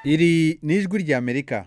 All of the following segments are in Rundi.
iri ni ijwi ry'amerika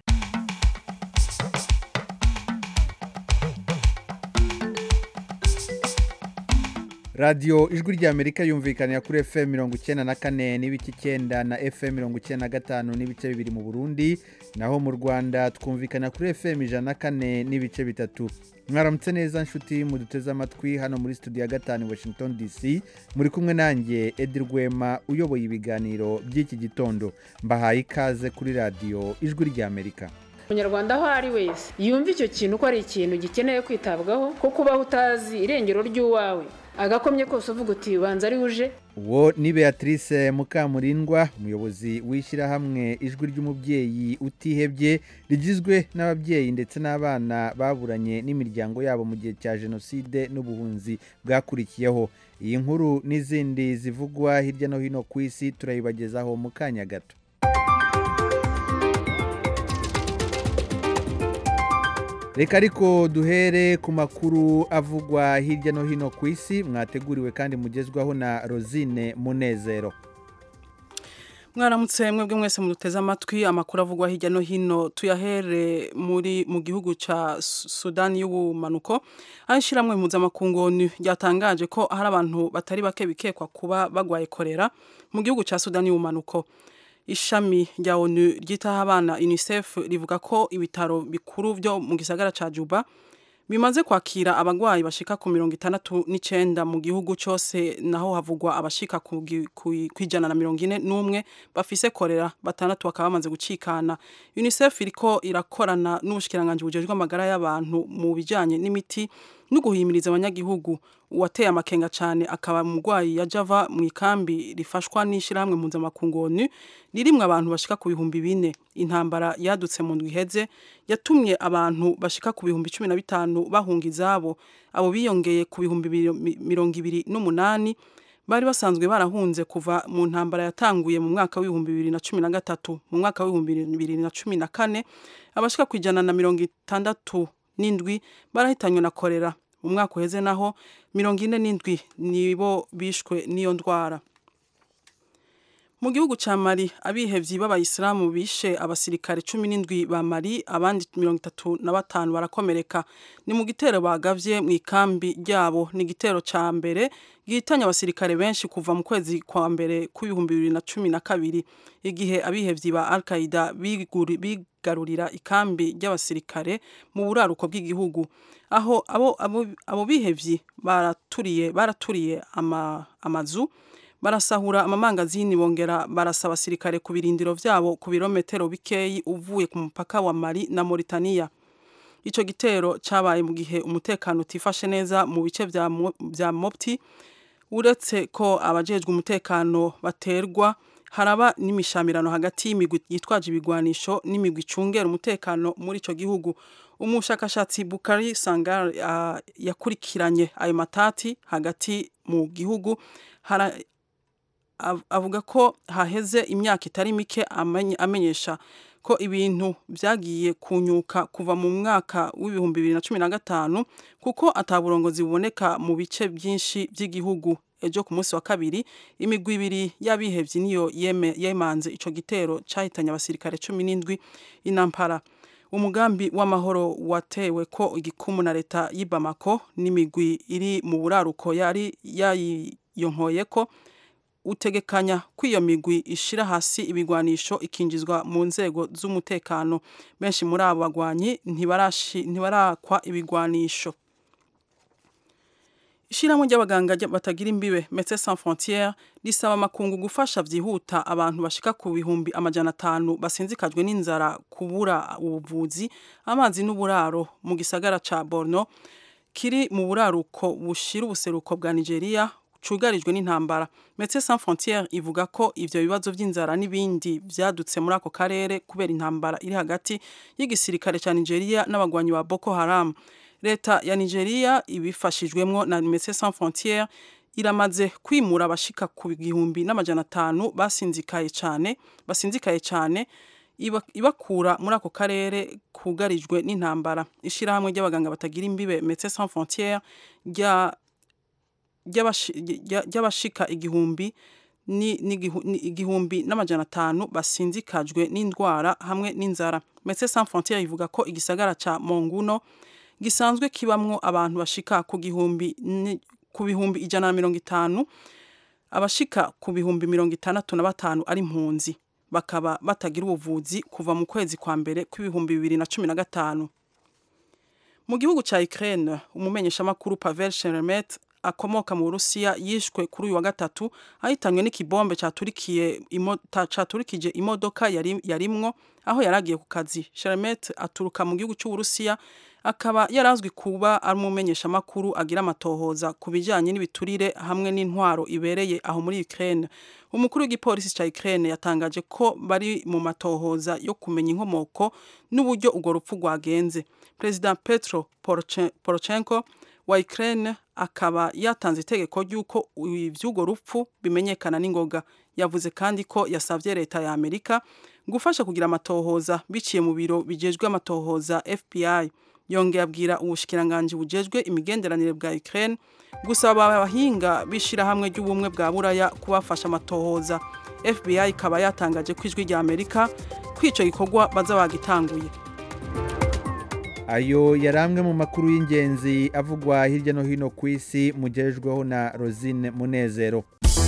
radiyo ijwi ry'amerika yumvikanira kuri fm mirongo icyenda na kane n'ibice icyenda na fm mirongo icyenda na gatanu n'ibice bibiri mu burundi naho mu rwanda twumvikana kuri fm ijana na kane n'ibice bitatu mwaramutse neza nshuti muduteze amatwi hano muri studio ya gatanu washington dc muri kumwe nanjye edi rwema uyoboye ibiganiro by'iki gitondo mbahaye ikaze kuri radiyo ijwi ry'amerika umunyarwanda aho ari wese yumva icyo kintu ko ari ikintu gikeneye kwitabwaho ko kubaho utazi irengero ry'uwawe agakomye kose uvuga uti banza ari uje uwo ni beatrice mukamurindwa umuyobozi w'ishyirahamwe ijwi ry'umubyeyi utihebye rigizwe n'ababyeyi ndetse n'abana baburanye n'imiryango yabo mu gihe cya jenoside n'ubuhunzi bwakurikiyeho iyi nkuru n'izindi zivugwa hirya no hino ku isi turayibagezaho mu kanya gato reka ariko duhere ku makuru avugwa hirya no hino ku isi mwateguriwe kandi mugezwaho na rosine munezero mwaramutse mwebwe mwese muduteze amatwi amakuru avugwa hirya no hino tuyahere muri mu gihugu cya sudani y'ubumanuko aho ishyirahamwe mpuzamakungu ryatangaje ko hari abantu batari bake bikekwa kuba bagwaye korera mu gihugu cya sudani y'ubumanuko ishami rya onu ryitaho abana unicef rivuga ko ibitaro bikuru byo mu gisagara cya juba bimaze kwakira abarwayi bashika ku mirongo itandatu n'icyenda mu gihugu cyose naho havugwa abashika ku ijana na mirongo ine n'umwe bafise korera batandatu bakaba bamaze gucikana unicef iriko irakorana n'ubushikiranganji bujejwe amagara y'abantu mu bijyanye n'imiti no guhimiriza abanyagihugu uwateye amakenga cyane akaba umurwayi ya java mu ikambi rifashwa n'ishyirahamwe mpuzamakungu onu ririmwo abantu bashika ku bihumbi bine intambara yadutse mu ndwi iheze yatumye abantu bashika ku bihumbi cumi na bitanu bahunga izabo abo biyongeye ku bihumbi mirongo ibiri n'umunani bari basanzwe barahunze kuva mu ntambara yatanguye mu mwaka w'ibihumbi bibiri na cumi na gatatu mu mwaka w'ibihumbi bibiri na cumi na kane abashika ku ijana na mirongo itandatu n'indwi barahitanywe na korera mu mwaka uheze naho mirongo ine n'indwi nibo bishwe n'iyo ndwara mu gihugu cya mari abihevyi b'abayisilamu bishe abasirikare cumi n'indwi ba mari abandi mirongo itatu na batanu barakomereka ni mu gitero bagavye mu ikambi ryabo ni igitero ca mbere gihitanye abasirikare benshi kuva mu kwezi kwa mbere kw'ibihumbi bibiri na cumi na kabiri igihe abihevyi ba al qaida bigarurira ikambi ry'abasirikare mu buraruko bw'igihugu aho abo, abo, abo bihevyi baraturiye baraturiye ama, amazu barasahura amamangazini bongera barasa abasirikare ku birindiro vyabo ku birometero bikeyi uvuye ku mupaka wa Mali na Mauritania ico gitero cabaye mu gihe umutekano utifashe neza mu bice vya, vya Mopti uretse ko abajejwe umutekano baterwa haraba n'imishamirano hagati y'imigwi yitwaje ibigwanisho n'imigwi icungera umutekano muri ico gihugu umushakashatsi Bukari Sangar uh, yakurikiranye ayo matati hagati mu gihugu hara, avuga ko haheze imyaka itari mike amenyesha ko ibintu byagiye kunyuka kuva mu mwaka w'ibihumbi bibiri na cumi na gatanu kuko ataburongozi buboneka mu bice byinshi by'igihugu ejo ku munsi wa kabiri imigwi ibiri y'abihevyi niyo yemanze ico gitero cahitanye abasirikare cumi n'indwi inampara umugambi w'amahoro watewe ko igikumu na leta y'i Bamako n'imigwi iri mu buraruko yari yayiyonkoye ko utegekanya ko iyo migwi ishira hasi ibigwanisho ikinjizwa mu nzego z'umutekano benshi muri abo bagwanyi ntibarakwa ibigwanisho ishyirahamwe ry'abaganga batagira imbibe Médecins Sans Frontières risaba amakungu gufasha byihuta abantu bashika ku bihumbi amajana atanu basinzikajwe n'inzara kubura ubuvuzi amazi n'uburaro mu gisagara ca Borno kiri mu buraruko bushira ubuseruko bwa Nigeria cugarijwe n'intambara Médecins Sans Frontières ivuga ko ivyo bibazo vy'inzara n'ibindi vyadutse muri ako karere kubera intambara iri hagati y'igisirikare ca Nigeria n'abagwanyi ba Boko Haram leta ya Nigeria ibifashijwemwo na Médecins Sans Frontières iramaze kwimura abashika ku gihumbi n'amajana atanu basinzikaye cane basinzikaye cane ibakura muri ako karere kugarijwe n'intambara ishirahamwe ry'abaganga batagira imbibe Médecins Sans Frontières rya ry'abashika igihumbi igihumbi n'amajana atanu basinzikajwe n'indwara hamwe n'inzara Médecins Sans Frontières ivuga ko igisagara ca Monguno gisanzwe kibamwo abantu bashika ku gihumbi ku bihumbi ijana na mirongo itanu abashika ku bihumbi mirongo itandatu na batanu ari impunzi bakaba batagira ubuvuzi kuva mu kwezi kwa mbere kw'ibihumbi bibiri na cumi na gatanu mu gihugu ca Ukraine umumenyeshamakuru Pavel Sheremet akomoka mu Burusiya yishwe kuri uyu wa gatatu ahitanywe n'ikibombe caturikiye imo, caturikije imodoka yari yarimwo aho yaragiye ku kazi Sheremet aturuka mu gihugu cy'u Burusiya akaba yarazwi kuba ari umumenyesha makuru agira amatohoza ku bijyanye n'ibiturire hamwe n'intwaro ibereye aho muri Ukraine umukuru w'igipolisi cya Ukraine yatangaje ko bari mu matohoza yo kumenya inkomoko n'uburyo urwo rupfu rwagenze Perezida Petro Poroshenko wa Ukraine akaba yatanze itegeko ry'uko iby'urwo rupfu bimenyekana n'ingoga yavuze kandi ko yasabye leta ya Amerika gufasha kugira amatohoza biciye mu biro bijejwe amatohoza FBI yongeye abwira ubushikiranganje bujejwe imigenderanire bwa Ukraine gusaba abahinga b'ishirahamwe ry'ubumwe bwa buraya kubafasha amatohoza FBI ikaba yatangaje ko ijwi rya Amerika kwico gikorwa baza bagitanguye ayo yari amwe mu makuru y'ingenzi avugwa hirya no hino ku isi mugejejweho na Rosine Munezero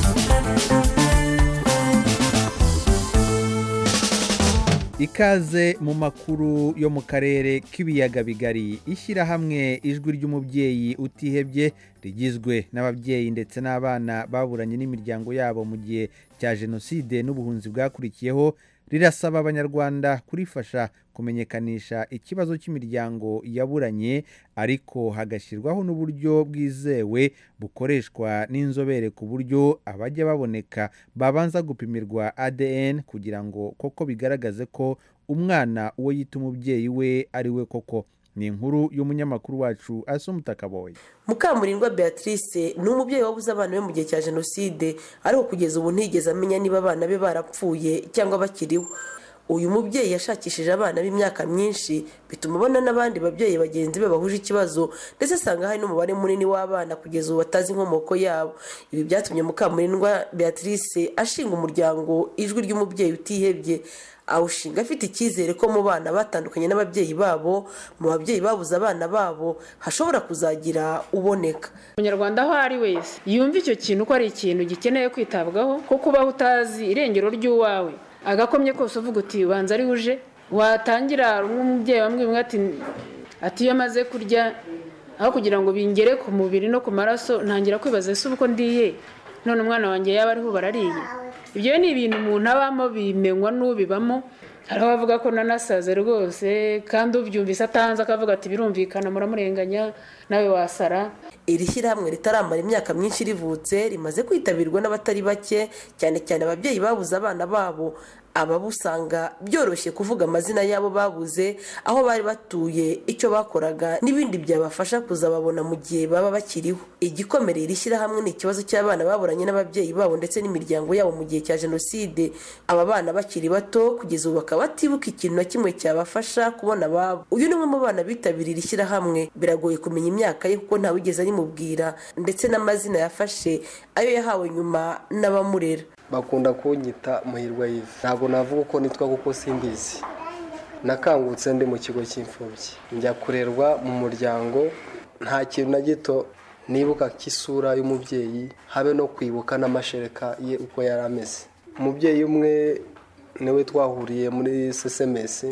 ikaze mu makuru yo mu karere k'ibiyaga bigari ishyirahamwe ijwi ry'umubyeyi utihebye rigizwe n'ababyeyi ndetse n'abana baburanye n'imiryango yabo mu gihe cya jenoside n'ubuhunzi bwakurikiyeho rirasaba abanyarwanda kurifasha kumenyekanisha ikibazo cy'imiryango yaburanye ariko hagashyirwaho n'uburyo bwizewe bukoreshwa n'inzobere ku buryo abajya baboneka babanza gupimirwa ADN kugira ngo koko bigaragaze ko umwana uwo yita umubyeyi we ari we koko ni inkuru y'umunyamakuru wacu asumutakaboye mukamurindwa beatrice ni umubyeyi wabuze abana be mu gihe cya jenoside ariko kugeza ubu ntigeze amenya niba abana be barapfuye cyangwa bakiriho uyu mubyeyi yashakishije abana b'imyaka myinshi bituma abona n'abandi babyeyi bagenzi be bahuje ikibazo ndetse asanga hari n'umubare munini w'abana kugeza ubu batazi inkomoko yabo ibi byatumye mukamurindwa beatrice ashinga umuryango ijwi ry'umubyeyi utihebye awushinga afite icyizere ko mu bana batandukanye n'ababyeyi babo mu babyeyi babuze abana babo hashobora kuzagira uboneka umunyarwanda aho ari wese yumva icyo kintu ko ari ikintu gikeneye kwitabwaho ko kubaho utazi irengero ry'uwawe agakomye kose uvuga uti ubanza ari uje watangira nk'umubyeyi wambwiye ati ati iyo amaze kurya aho kugira ngo bingere ku mubiri no ku maraso ntangira kwibaza ese uko ndiye none umwana wanjye yaba ariho barariye ibyo ni ibintu umuntu abamo bimenywa n'ubibamo hari abavuga ko nanasaze rwose kandi ubyumvise atanze akavuga ati birumvikana muramurenganya nawe wasara iri shyirahamwe ritaramara imyaka myinshi rivutse rimaze kwitabirwa n'abatari bake cyane cyane ababyeyi babuze abana babo ababusanga byoroshye kuvuga amazina y'abo babuze aho bari batuye icyo bakoraga n'ibindi byabafasha kuzababona mu gihe baba bakiriho igikomereye iri shyirahamwe ni ikibazo cy'abana baburanye n'ababyeyi babo ndetse n'imiryango yabo mu gihe cya jenoside aba bana bakiri bato kugeza ubu bakaba batibuka ikintu na kimwe cyabafasha kubona ababo uyu ni umwe mu bana bitabiriye iri shyirahamwe biragoye kumenya imyaka ye kuko ntawigeze arimubwira ndetse n'amazina yafashe ayo yahawe nyuma n'abamurera bakunda kunyita muhirwa yive ntabwo navuga uko nitwa kuko simbizi nakangutse ndi mu kigo cy'imfubyi njya kurerwa mu muryango nta kintu na gito nibuka k'isura y'umubyeyi habe no kwibuka n'amashereka ye uko yari ameze umubyeyi umwe niwe twahuriye muri sesemesi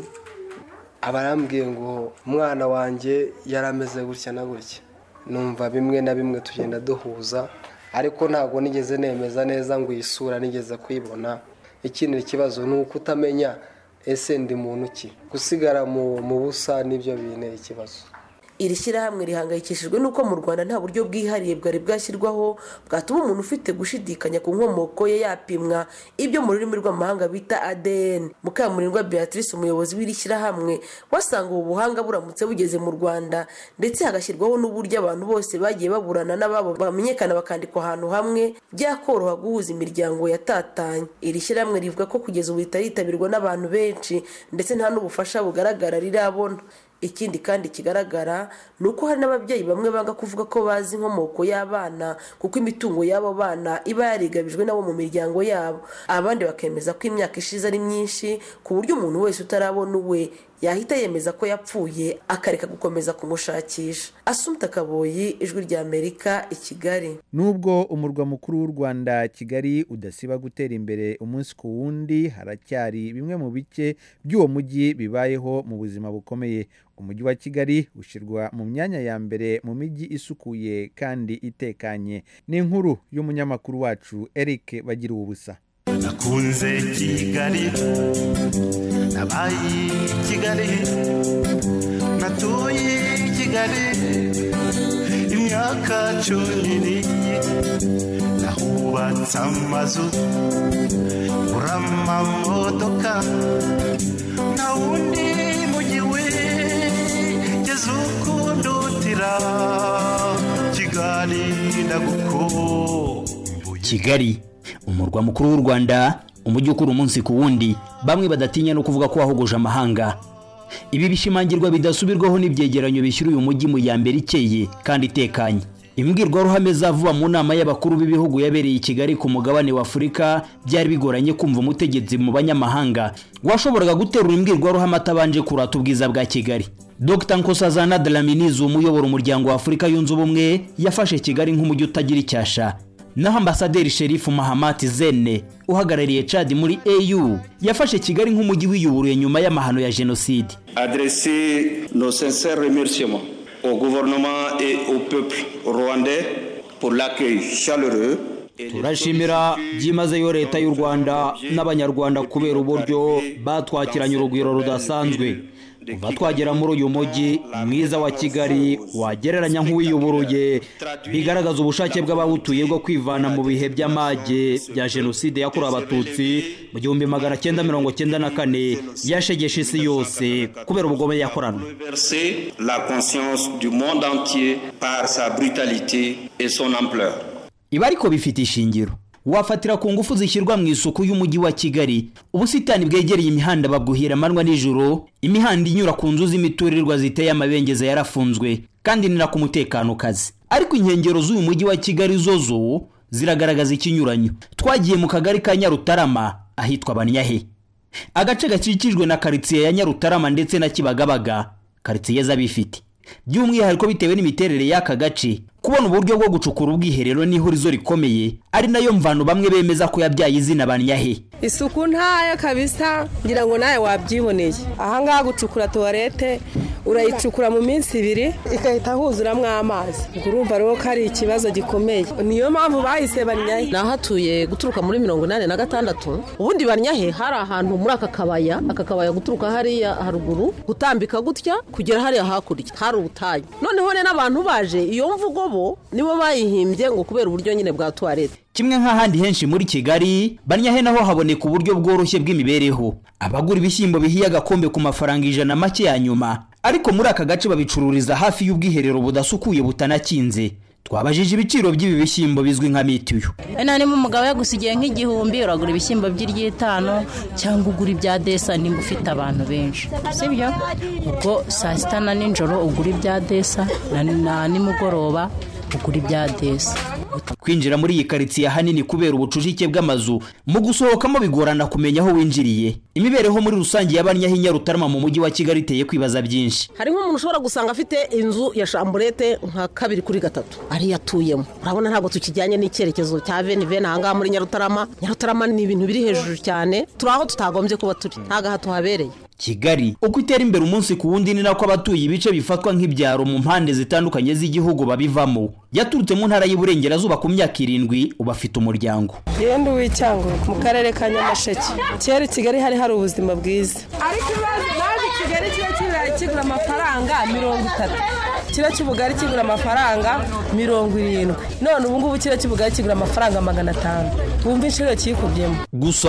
aba arambwiye ngo umwana wanjye yari ameze gutya na gutya numva bimwe na bimwe tugenda duhuza ariko ntabwo nigeze nemeza neza ngo iyi sura nigeze kuyibona ikindi kibazo ni uko utamenya ese ndi muntu ki gusigara mu busa nibyo bintera ikibazo iri shyirahamwe rihangayikishijwe n'uko mu rwanda nta buryo bwihariye bwari bwashyirwaho bwatuma umuntu ufite gushidikanya ku nkomoko ye yapimwa ibyo mu rurimi rw'amahanga bita adn mukamurindwa beatrice umuyobozi w'iri shyirahamwe wasanga ubu buhanga buramutse bugeze mu rwanda ndetse hagashyirwaho n'uburyo abantu bose bagiye baburana n'ababo bamenyekana bakandikwa ahantu hamwe byakoroha guhuza imiryango yatatanye iri shyirahamwe rivuga ko kugeza ubu ritaritabirwa n'abantu benshi ndetse nta n'ubufasha bugaragara rirabona ikindi kandi kigaragara ni uko hari n'ababyeyi bamwe banga kuvuga ko bazi inkomoko y'abana kuko imitungo y'abo bana iba yarigabijwe nabo mu miryango yabo abandi bakemeza ko imyaka ishize ari myinshi ku buryo umuntu wese utarabona uwe yahita yemeza ko yapfuye akareka gukomeza kumushakisha asumta kaboyi ijwi rya amerika i kigali nubwo umurwa mukuru w'u rwanda kigali udasiba gutera imbere umunsi ku wundi haracyari bimwe mu bice by'uwo mujyi bibayeho mu buzima bukomeye umujyi wa kigali ushyirwa mu myanya ya mbere mu mijyi isukuye kandi itekanye ni inkuru y'umunyamakuru wacu eric bagira ubusa nakunze kigali nabaye kigali natuye kigali imyaka cumi nahubatse amazu ngura amamodoka nta wundi mujyi wigeze ukundutira kigali ndagukumbuye kigali umurwa mukuru w'u rwanda umujyi ukura umunsi ku wundi bamwe badatinya no kuvuga ko wahogoje amahanga ibi bishimangirwa bidasubirwaho n'ibyegeranyo bishyira uyu mujyi mu ya mbere ikeye kandi itekanye imbwirwaruhame zavuba mu nama y'abakuru b'ibihugu yabereye i kigali ku mugabane wa afurika byari bigoranye kumva umutegetsi mu banyamahanga washoboraga guterura imbwirwaruhame atabanje kurata ubwiza bwa kigali dr nkosazana dlaminizi umuyobora umuryango wa afurika yunze ubumwe yafashe kigali nk'umujyi utagira icyasha naho ambasaderi sherifu mahamati zene uhagarariye cadi muri au yafashe kigali nk'umujyi wiyuburuye nyuma y'amahano ya jenoside adresser nos sincères remerciements au gouvernement et au peuple rwandais pour l'accueil chaleureux turashimira byimazeyo leta y'u rwanda n'abanyarwanda kubera uburyo batwakiranye urugwiro rudasanzwe kuva twagera muri uyu mujyi mwiza wa kigali wagereranya nk'uwiyuburuye bigaragaza ubushake bw'abawutuye bwo kwivana mu bihe by'amage bya jenoside yakorewe abatutsi mu gihumbi magana cyenda mirongo cyenda na kane yashegeshe isi yose kubera ubugome yakoranwe la conscience du monde entier par sa brutalité et son ampleur ibi ariko bifite ishingiro wafatira ku ngufu zishyirwa mu isuku y'umujyi wa kigali ubusitani bwegereye imihanda babwuhira amanywa nijoro imihanda inyura ku nzu z'imiturirwa ziteye amabengeza yarafunzwe kandi ni ku mutekano kazi ariko inkengero z'uyu mujyi wa kigali zo zo ziragaragaza ikinyuranyo twagiye mu kagari ka nyarutarama ahitwa banyahe agace gakikijwe na karitsiye ya nyarutarama ndetse na kibagabaga karitsiye z'abifite by'umwihariko bitewe n'imiterere y'aka gace kubona uburyo bwo gucukura ubwiherero n'ihurizo rikomeye ari nayo mvano bamwe bemeza ko yabyaye izina banyahe isuku ntayo kabisa ngira ngo nawe wabyiboneye ahangaha gucukura tuwarete urayicukura mu minsi ibiri igahita huzuramo amazi ubwo urumva rero ko ari ikibazo gikomeye niyo mpamvu bahise banyahe nahatuye guturuka muri mirongo inani na gatandatu ubundi banyahe hari ahantu muri aka kabaya aka kabaya guturuka hariya haruguru gutambika gutya kugera hariya hakurya hari ubutayu noneho rero n'abantu baje iyo mvugo bo nibo bayihimbye ngo kubera uburyo nyine bwa tuwarete kimwe nk'ahandi henshi muri kigali banyahe naho haboneka uburyo bworoshye bw'imibereho abagura ibishyimbo bihiye agakombe ku mafaranga ijana make ya nyuma ariko muri aka gace babicururiza hafi y'ubwiherero budasukuye butanakinze twabajije ibiciro by'ibi bishyimbo bizwi nka mitiyu wenda niba umugabo yagusigiye nk'igihumbi uragura ibishyimbo by'iryitanu cyangwa ugura ibya desa nimba ufite abantu benshi sibyo ubwo saa sita na nijoro ugura ibya desa na nimugoroba ugura ibya desa kwinjira muri iyi karitsiye ahanini kubera ubucucike bw'amazu mu gusohokamo bigorana kumenya aho winjiriye imibereho muri rusange y'abanyaho inyarutarama mu mujyi wa kigali iteye kwibaza byinshi hari nk'umuntu ushobora gusanga afite inzu ya shamburete nka kabiri kuri gatatu ariyo atuyemo urabona ntabwo tukijyanye n'icyerekezo cya veni veni ahangaha muri nyarutarama nyarutarama ni ibintu biri hejuru cyane turi aho tutagombye kuba turi ntabwo aha tuhabereye kigali uko itera imbere umunsi ku wundi ni nako abatuye ibice bifatwa nk'ibyaro mu mpande zitandukanye z'igihugu babivamo yaturutse mu ntara y'uburengerazuba ku myaka irindwi uba afite umuryango yenda uw'icyango mu karere ka nyamasheke kera i kigali hari hari ubuzima bwiza ariko imaze kigali kiba kibirayi kigura amafaranga mirongo itatu kiro cy'ubugari kigura amafaranga mirongo irindwi none ubu ngubu kiro cy'ubugari kigura amafaranga magana atanu wumva inshuro kikubyemo gusa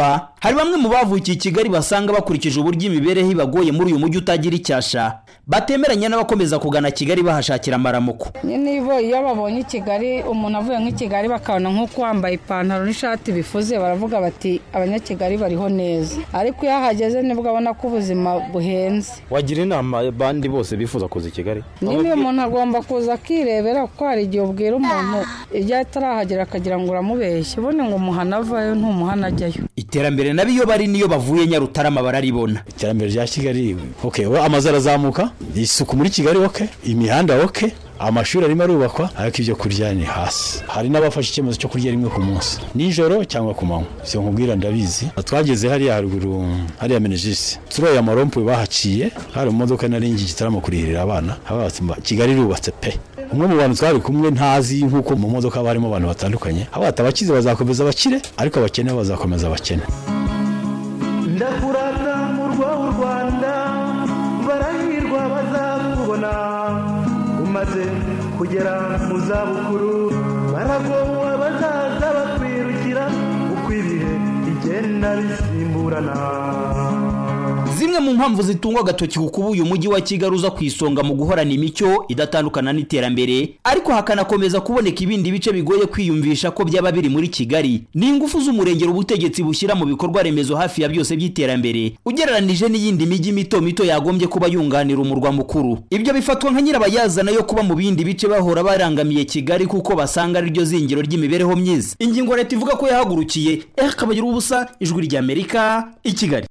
hari bamwe mu bavukiye i kigali basanga bakurikije uburyo imibereho ibagoye muri uyu mujyi utagira icyasha batemeranya n'abakomeza kugana kigali bahashakira amaramuko niba iyo babonye i kigali umuntu avuye nk'i kigali bakabona nk'uko wambaye ipantaro n'ishati bifuze baravuga bati abanyakigali bariho neza ariko iyo ahageze nibwo abona ko ubuzima buhenze wagira inama abandi bose bifuza kuza i kigali nyine umuntu agomba kuza akirebera kuko hari igihe ubwira umuntu ibyo atarahagera akagira ngo uramubeshye ubundi ngo umuhana avayo ntumuhana ajyayo iterambere nabi iyo bari niyo bavuye nyarutarama bararibona iterambere rya kigali okay amazu arazamuka isuku muri kigali oke imihanda oke amashuri arimo arubakwa ariko ibyo kurya ni hasi hari n'abafashe icyemezo cyo kurya rimwe ku munsi nijoro cyangwa ku manywa si nkubwira ndabizi twageze hariya haruguru hariya menejisi turoye amarompuwe bahaciye hari mu modoka nari ngi gitaramo kurihirira abana kigali irubatse pe umwe mu bantu twari kumwe ntazi nk'uko mu modoka haba harimo abantu batandukanye abata abakize bazakomeza abakire ariko abakene bazakomeza abakene ndakurata mu rw'u rwanda barahirwa bazakubona umaze kugera mu zabukuru baragowe bazaza bakwirukira uko ibihe bigenda bisimburana zimwe mu mpamvu zitungwa agatoki ku kuba uyu mujyi wa kigali uza ku isonga mu guhorana imicyo idatandukana n'iterambere ariko hakanakomeza kuboneka ibindi bice bigoye kwiyumvisha ko byaba biri muri kigali ni ingufu z'umurengero ubutegetsi bushyira mu bikorwa remezo hafi ya byose by'iterambere ugereranije n'iyindi mijyi mito mito yagombye kuba yunganira umurwa mukuru ibyo bifatwa nka nyirabayazana yo kuba mu bindi bice bahora barangamiye kigali kuko basanga ari ryo zingiro ry'imibereho myiza ingingo leta ivuga ko yahagurukiye kabagira ubusa ijwi ry'amerika i kigali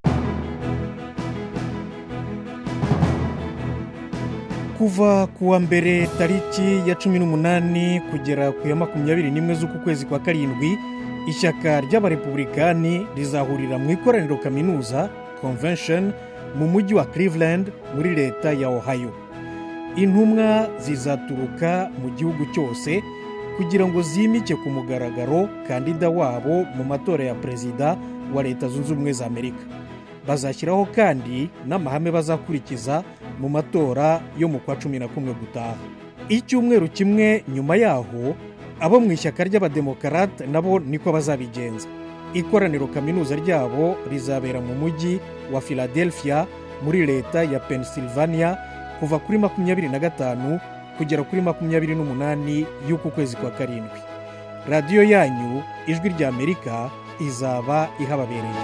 kuva ku wa mbere tariki ya cumi n'umunani kugera ku ya makumyabiri n'imwe z'uku kwezi kwa karindwi ishyaka ry'abarepubulikani rizahurira mu ikoraniro kaminuza convention mu mujyi wa cleveland muri leta ya ohio intumwa zizaturuka mu gihugu cyose kugira ngo zimike ku mugaragaro kandida wabo mu matora ya perezida wa leta zunze ubumwe za amerika bazashyiraho kandi n'amahame bazakurikiza mu matora yo mu kwa cumi na kumwe gutaha icyumweru kimwe nyuma yaho abo mu ishyaka ry'abademokarate nabo niko bazabigenza ikoraniro kaminuza ryabo rizabera mu mujyi wa philadelphia muri leta ya pennsylvania kuva kuri makumyabiri na gatanu kugera kuri makumyabiri n'umunani y'uku kwezi kwa karindwi radiyo yanyu ijwi ry'amerika izaba ihababereye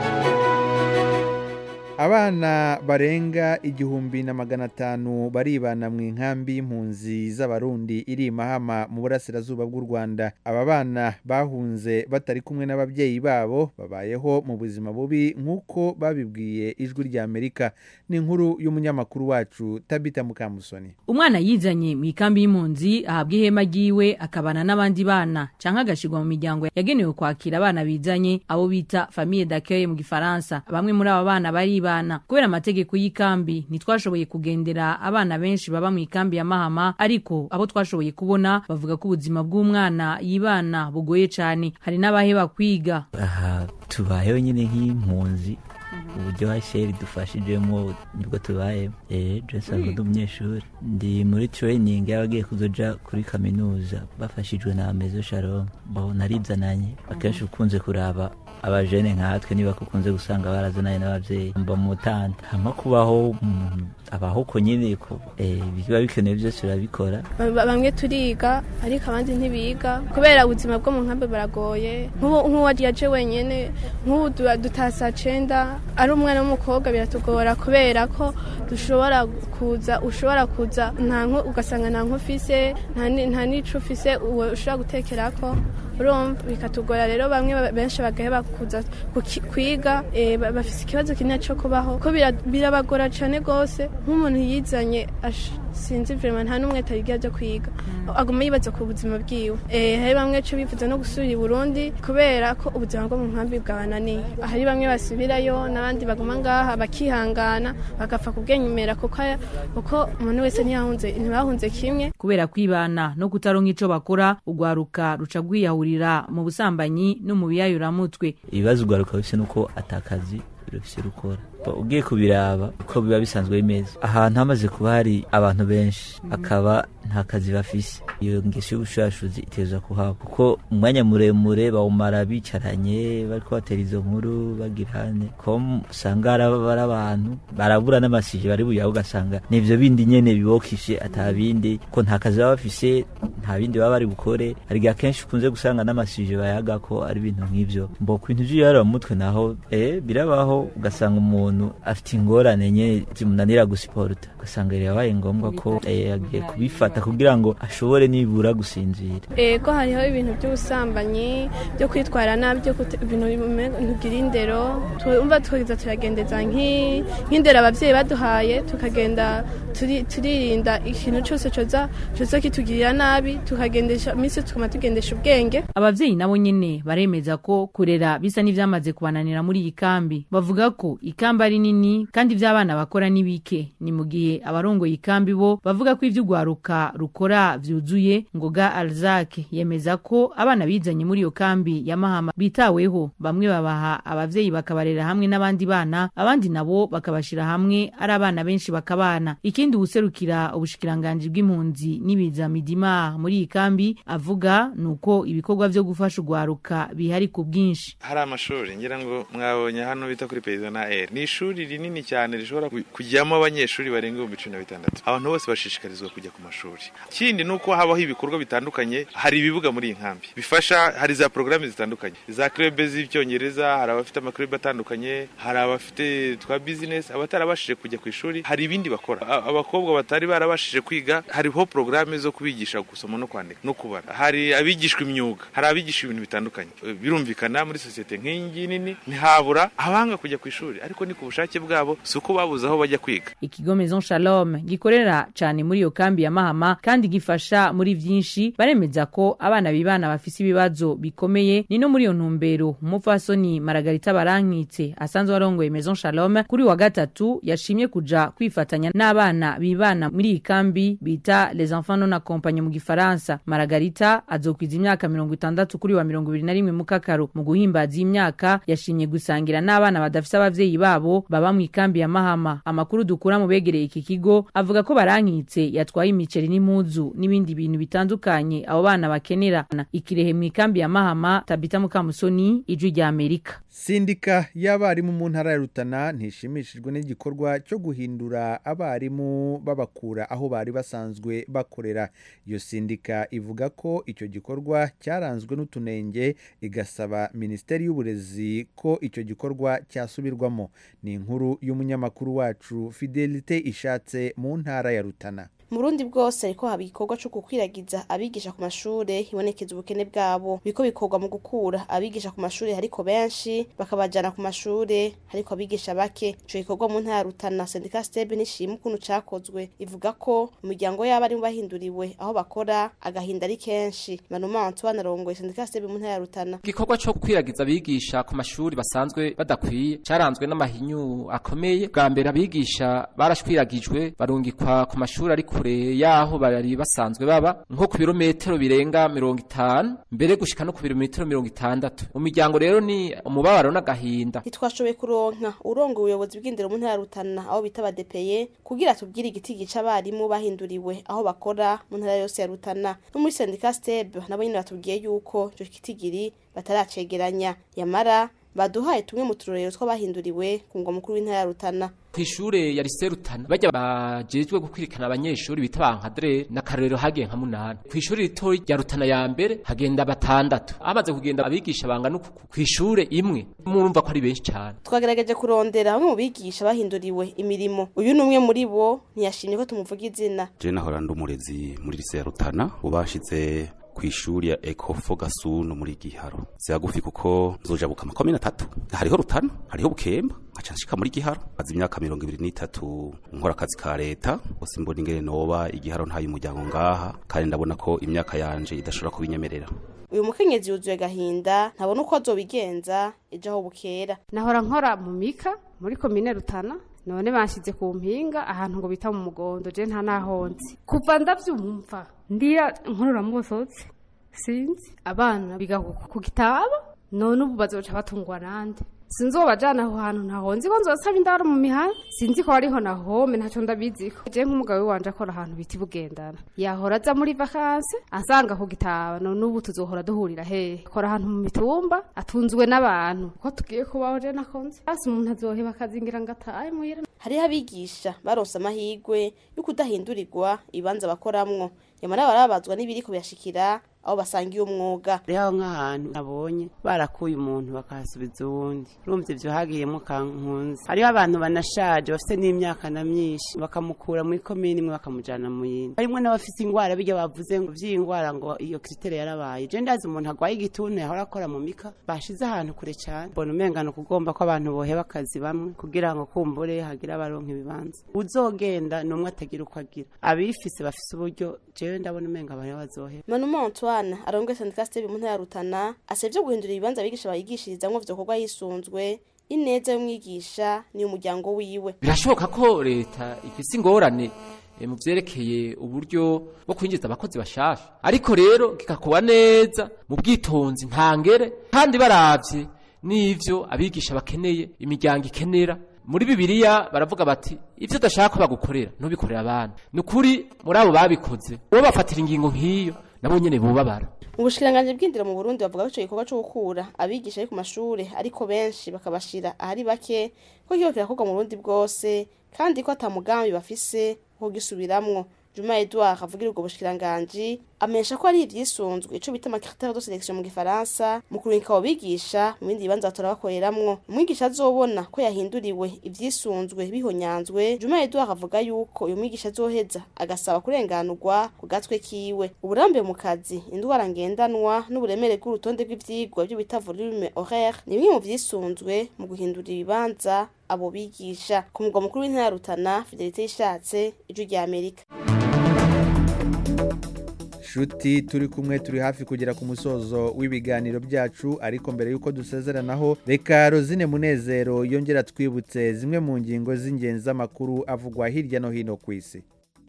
abana barenga igihumbi na magana atanu baribana mu inkambi y'impunzi z'abarundi iri i mahama mu burasirazuba bw'u rwanda aba bana bahunze batari kumwe n'ababyeyi babo babayeho mu buzima bubi nk'uko babibwiye ijwi rya amerika ni inkuru y'umunyamakuru wacu tabita mukamusoni umwana yizanye mu ikambi y'impunzi ahabwa ihema ryiwe akabana n'abandi bana cyangwa agashyirwa mu miryango yagenewe kwakira abana bizanye abo bita famille d'accueil mu gifaransa bamwe muri aba bana baribana kubera amategeko y'ikambi ntitwashoboye kugendera abana benshi baba mu ikambi ya mahama ariko abo twashoboye kubona bavuga ko ubuzima bw'umwana yibana bugoye cyane hari n'abaheba kwiga aha tubayeho nyine nk'impunzi uburyo hasheri dufashijemo nibwo tubayemo eee jesi ndi umunyeshuri ndi muri training y'abagiye kuzoja kuri kaminuza bafashijwe na mezo sharon bo narizananye akenshi ukunze kuraba abajene nkatwe niba kukunze gusanga barazananye n'ababyeyi mba mu mutanda hama kubaho abaho uko nyine ko biba bikenewe byose urabikora bamwe turiga ariko abandi ntibiga kubera ubuzima bwo mu nkambi buragoye nk'uwaje wenyine nk'ubu dutasa cenda ari umwana w'umukobwa biratugora kubera ko dushobora kuza ushobora kuza ugasanga nta nk'ufise nta n'ico ufise ushobora gutekera ko urumva bikatugora rero bamwe benshi bagaheba kuza kwiga bafite ikibazo kinini cyo kubaho ko birabagora cyane rwose nk'umuntu yizanye sinzi vrema nta n'umwe atarigira byo kwiga aguma yibaza ku buzima bwiwe hari bamwe cyo bifuza no gusubira i burundi kubera ko ubuzima bwo mu nkambi bwabananiye hari bamwe basubirayo n'abandi baguma ngaha bakihangana bagapfa kubwenyumera kuko umuntu wese ntibahunze kimwe kubera kwibana no kutaronka ico bakora urwaruka ruca rwiyahurira mu busambanyi no mu biyayuramutwe ibibazo urwaruka bifise nuko atakazi rufise rukora ugiye kubiraba uko biba bisanzwe bimeze ahantu hamaze kuba hari abantu benshi akaba nta kazi bafise iyo ngeso y'ubushurashuzi iteza kuhaba kuko umwanya muremure bawumara bicaranye bariko batera izo nkuru bagirane ko usanga ari abantu barabura n'amasije bari buyaho ugasanga nivyo bindi nyene bibokishe ata bindi ko nta kazi baba bafise nta bindi baba bari bukore hari igihe akenshi ukunze gusanga n'amasije bayaga ko ari ibintu nk'ivyo mbo ku bintu vy'iyarara mu mutwe naho eh birabaho ugasanga umuntu afite ingorane nye zimunanira gusiporuta ugasanga yabaye ngombwa ko eh, agiye kubifata kugira ngo ashobore nibura gusinzira ego hariho ibintu by'ubusambanyi byo kwitwara nabi byo kute- ibintu bigira indero twumva twageza turagendeza nk'i- nk'indero ababyeyi baduhaye tukagenda turi- turirinda ikintu cyose coza coza kitugirira nabi tukagendesha iminsi tukaba tugendesha ubwenge abavyeyi nabo nyene baremeza ko kurera bisa n'ivyamaze kubananira muri iyi kambi bavuga ko ikambi ari nini kandi ivy'abana bakora ni bike ni mu gihe abarongoye ikambi bo bavuga ko ivy'ugwaruka rukora vyuzuye ngoga alzak yemeza ko abana bizanye muri iyo kambi ya mahama bitaweho bamwe babaha abavyeyi bakabarera hamwe n'abandi bana abandi nabo bakabashira hamwe ari abana benshi bakabana ikindi uwuserukira ubushikiranganji bw'impunzi n'ibiza midima muri iyi kambi avuga ni uko ibikorwa vyo gufasha ugwaruka bihari ku bwinshi hari amashuri ngira ngo mwabonye hano bita kuri perezida na eri ni ishuri rinini cyane rishobora ku- kujyamo abanyeshuri barenga ibihumbi cumi na bitandatu abantu bose bashishikarizwa kujya ku mashuri ikindi ni uko habaho ibikorwa bitandukanye hari ibibuga muri iyi nkambi bifasha hari za porogaramu zitandukanye za krebe z'icyongereza hari abafite amakrebe atandukanye hari abafite twa bizinesi abatarabashije kujya ku ishuri hari ibindi bakora A- abakobwa batari barabashije kwiga hariho porogaramu zo kubigisha gusoma no kwandika no kubara hari abigishwa imyuga hari abigisha ibintu bitandukanye Eh, birumvikana muri sosiyete nk'iyi ngiyi nini ntihabura abanga kujya ku ishuri ariko ni ku bushake bwabo si uko babuze aho bajya kwiga ikigo maison shalom gikorera cane muri iyo kambi ya mahama kandi gifasha muri vyinshi baremeza ko abana bibana bafise ibibazo bikomeye ni no muri iyo ntumbero umupfasoni maragarita barankitse asanzwe arongoye maison shalom kuri wa gatatu yashimye kuja kwifatanya n'abana bibana muri iyi kambi bita les enfants non accompagnés mu gifaransa maragarita azokwiza imyaka mirongo itandatu kuri wa mirongo ibiri na rimwe mu kakaro mu guhimbaza iyi myaka yashimye gusangira n'abana badafise abavyeyi babo baba mu ikambi ya mahama amakuru dukura mu begereye iki kigo avuga ko barankitse yatwaye imiceri n'impuzu n'ibindi bintu bitandukanye abo bana bakenera ikirehe mu ikambi ya mahama tabita mukamusoni ijwi rya amerika sindika y'abarimu mu ntara ya rutana ntishimishijwe n'igikorwa cyo guhindura abarimu babakura aho bari basanzwe bakorera iyo sindika ivuga ko icyo gikorwa cyaranzwe n'utunenge igasaba minisiteri y'uburezi ko icyo gikorwa cyasubirwamo ni inkuru y'umunyamakuru wacu fidelite ishatse mu ntara ya rutana mu Burundi bwose ariko haba igikorwa cyo gukwiragiza abigisha ku mashure hibonekeza ubukene bwabo biko bikorwa mu gukura abigisha ku mashure hariko benshi bakabajana ku mashure hariko abigisha bake ico gikorwa mu ntara ya Rutana Sendika Stebe nishima ukuntu cakozwe ivuga ko umuryango y'abarimu bahinduriwe aho bakora agahinda ari kenshi Manuma Antoine arongoye Sendika Stebe mu ntara ya Rutana igikorwa cyo kwiragiza abigisha ku mashuri basanzwe badakwiye cyaranzwe n'amahinyu akomeye bwa mbere abigisha barashwiragijwe barungikwa ku mashuri ari kure yaho bari basanzwe baba nko ku birometero birenga mirongo itanu mbere gushika no ku birometero mirongo itandatu mu miryango rero ni umubabaro n'agahinda ntitwashoboye kuronka urongo ubuyobozi bw'indero mu ntara ya Rutana aho bita badepeye kugira tubwire igiti gica abarimu bahinduriwe aho bakora mu ntara yose ya Rutana no muri Sendika Stebe nabo nyine batubwiye yuko ico kitigiri bataracegeranya yamara baduhaye tumwe mu turorero tw'abahinduriwe ku ngwa mukuru w'intara ya Rutana kw'ishure ya lycée Rutana bajya bajejwe gukwirikana abanyeshuri bita bankadre na karero hagiye nka munani kw'ishure rito rya Rutana ya mbere hagenda batandatu amaze kugenda abigisha bangana uku kw'ishure imwe murumva ko ari benshi cyane twagerageje kurondera bamwe mu bigisha bahinduriwe imirimo uyu ni umwe muri bo ntiyashimye ko tumuvuga izina je nahora ndi umurezi muri lycée ya Rutana ubashize kw'ishuri ya Ecofo Gasunu muri Giharo zihagufi kuko zojabuka makomine atatu hariho Rutana hariho Bukemba nkaca nshika muri Giharo maze imyaka mirongo ibiri n'itatu nkora akazi ka leta bose mbona ingene noba igiharo ntayo umuryango ngaha kandi ndabona ko imyaka yanje idashobora kubinyemerera uyu mukenyezi yuzuye agahinda ntabona uko azobigenza ejo aho bukera nahora nkora mu mika muri komine Rutana none banshyize ku mpinga ahantu ngo bita mu mugondo je nta nahonzi kuva ndavyumva ndira nkorora musotsi sinzi abana biga ku- ku gitaba none ubu bazoca batungwa nande sinzobajana aho hantu ntaho nzi ko nzosaba indaro mu mihana sinzi ko hariho na home ntacyo ndabiziko je nk'umugabo wanje akora ahantu bita ibugendana yahora aza muri vakanse asanga ku gitabano n'ubu tuzohora duhurira hehe akora ahantu mu mitumba atunzwe n'abantu ko tugiye kubaho je nakonze hasi umuntu azoheba akazingira ngo atahe muhira hariho abigisha baronse amahirwe yo kudahindurirwa ibibanza bakoramwo nyamara barabazwa n'ibiriko birashikira aho basangiye umwuga rero nk'ahantu nabonye barakuye umuntu bakahasubiza uwundi urumva ibyo hagiyemo kankunze hariho abantu banashaje bafite n'imyaka na myinshi bakamukura muri komini imwe bakamujyana mu yindi harimo n'abafite indwara bijya bavuze ngo by'iyi ndwara ngo iyo kiritere yarabaye je ndazi umuntu arwaye igituntu yahora akora mu mika bashize ahantu kure cyane mbona umengano kugomba ko abantu boheba akazi bamwe kugira ngo kumbure hagire abaronka ibibanza uzogenda ni umwe atagira uko agira abifise bafise uburyo jewe ndabona umenga abantu bazoheba manuma antoine arongoye sandika stebe mu ntara ya rutana asabye guhindura ibibanza abigisha bayigishirizamwo vyokorwa yisunzwe ineza y'umwigisha ni umuryango wiwe birashoboka ko leta ifise ingorane eh, mu vyerekeye uburyo bwo kwinjiza abakozi bashasha ariko rero kikakuba neza mu bwitonzi ntangere kandi baravye n'ivyo abigisha bakeneye imiryango ikenera muri bibiliya baravuga bati ivyo udashaka ko bagukorera ntubikorera abana ni ukuri muri abo babikoze uwo bafatira ingingo nk'iyo nabo nyene bubabara mu bushikiranganji bw'indero mu burundi bavuga ko ico gikorwa co gukura abigisha ari ku mashure ariko benshi bakabashira ahari bake ko kiba kirakorwa mu burundi bwose kandi ko ata mugambi bafise wo kugisubiramwo juma edouard avugira ubwo bushikiranganji amenyesha ko ari ivyisunzwe ico bita amacritere de selection mu gifaransa mu kurungika abo bigisha mu bindi bibanza batora bakoreramwo umwigisha azobona ko yahinduriwe ivyisunzwe bihonyanzwe juma edouard avuga yuko uyu mwigisha azoheza agasaba kurenganurwa ku gatwe kiwe uburambe mu kazi indwara ngendanwa n'uburemere bw'urutonde rw'ivyigwa vyo bita volume horaire ni bimwe mu vyisunzwe mu guhindura ibibanza abo bigisha ku mugwa mukuru w'intara ya rutana fidelite yishatse ijwi rya amerika shuti turi kumwe turi hafi kugera ku musozo w'ibiganiro byacu ariko mbere y'uko dusezeranaho reka rozine munezero yongera twibutse zimwe mu ngingo z'ingenzi z'amakuru avugwa hirya no hino ku isi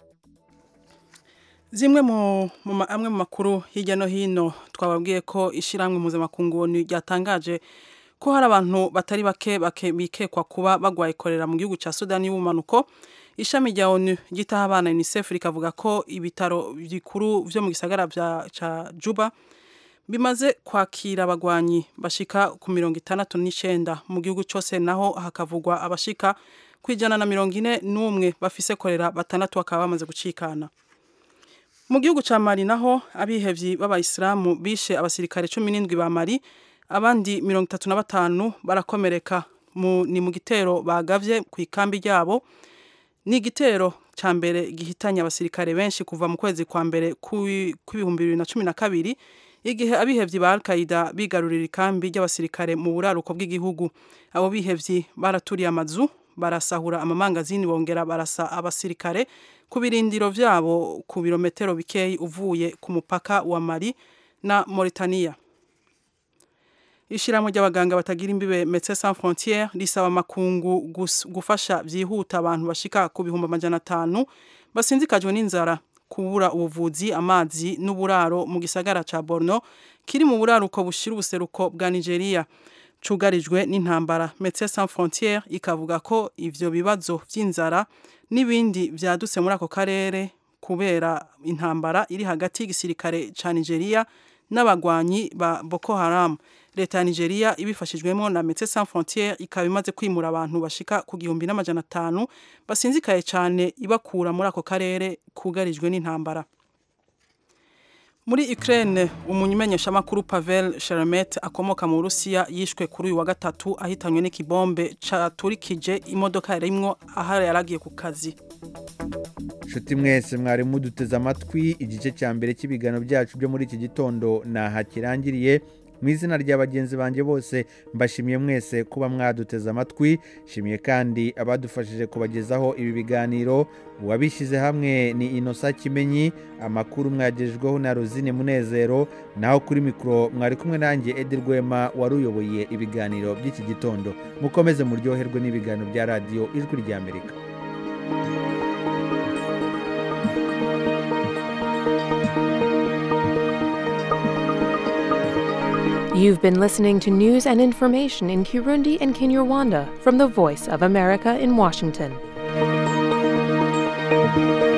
zimwe mu mu ma- amwe mu makuru hirya no hino twababwiye ko ishyirahamwe mpuzamakungu ryatangaje ko hari abantu batari bake bake bikekwa kuba bagwaye korera mu gihugu cya sudani y'ubumanuko ishami rya onu ryitaho abana unicef rikavuga ko ibitaro bikuru vyo mu gisagara vya ca juba bimaze kwakira abagwanyi bashika ku mirongo itandatu n'icenda mu gihugu cose naho hakavugwa abashika ku ijana na mirongo ine n'umwe bafise korera batandatu bakaba bamaze gucikana mu gihugu ca mali naho abihevyi b'abayisilamu bishe abasirikare cumi n'indwi ba mali abandi mirongo itatu na batanu barakomereka mu, ni mu gitero bagavye ku ikambi ryabo ni igitero ca mbere gihitanye abasirikare benshi kuva mu kwezi kwa mbere kw'i- kw'ibihumbi bibiri na cumi na kabiri igihe abihevyi ba al-qaida bigarurira ikambi ry'abasirikare mu buraruko bw'igihugu abo bihevyi baraturiye amazu barasahura amamangazini bongera barasa abasirikare ku birindiro vyabo ku birometero bikeyi uvuye ku mupaka wa mali na mauritania ishyirahamwe ry'abaganga batagira imbibe Médecins Sans Frontières risaba amakungu gus- gufasha byihuta abantu bashika ku bihumbi amajana atanu basinzikajwe n'inzara kubura ubuvuzi amazi n'uburaro mu gisagara ca Borno kiri mu buraruko bushira ubuseruko bwa Nigeria cugarijwe n'intambara Médecins Sans Frontières ikavuga ko ivyo bibazo vy'inzara n'ibindi vyadutse muri ako karere kubera intambara iri hagati y'igisirikare ca Nigeria n'abagwanyi ba Boko Haram leta ya Nigeria ibifashijwemo na Médecins Sans Frontières ikaba imaze kwimura abantu bashika ku gihumbi n'amajana atanu basinzikaye cyane ibakura muri ako karere kugarijwe n'intambara muri Ukraine umumenyeshamakuru Pavel Sheremet akomoka mu Burusiya yishwe kuri uyu wa gatatu ahitanywe n'ikibombe caturikije imodoka yarimwo ahari yaragiye ku kazi nshuti mwese mwari muduteze amatwi igice cya mbere cy'ibiganiro byacu byo muri iki gitondo naha kirangiriye mu izina rya bagenzi banjye bose mbashimiye mwese kuba mwaduteze amatwi shimiye kandi abadufashije kubagezaho ibi biganiro uwabishyize hamwe ni inosa kimenyi amakuru mwagejejweho na rozine munezero naho kuri mikoro mwari kumwe nanjye edi rwema wari uyoboye ibiganiro by'iki gitondo mukomeze muryoherwe n'ibiganiro bya radiyo ijwi ry'amerika You've been listening to news and information in Kirundi and Kinyarwanda from the Voice of America in Washington.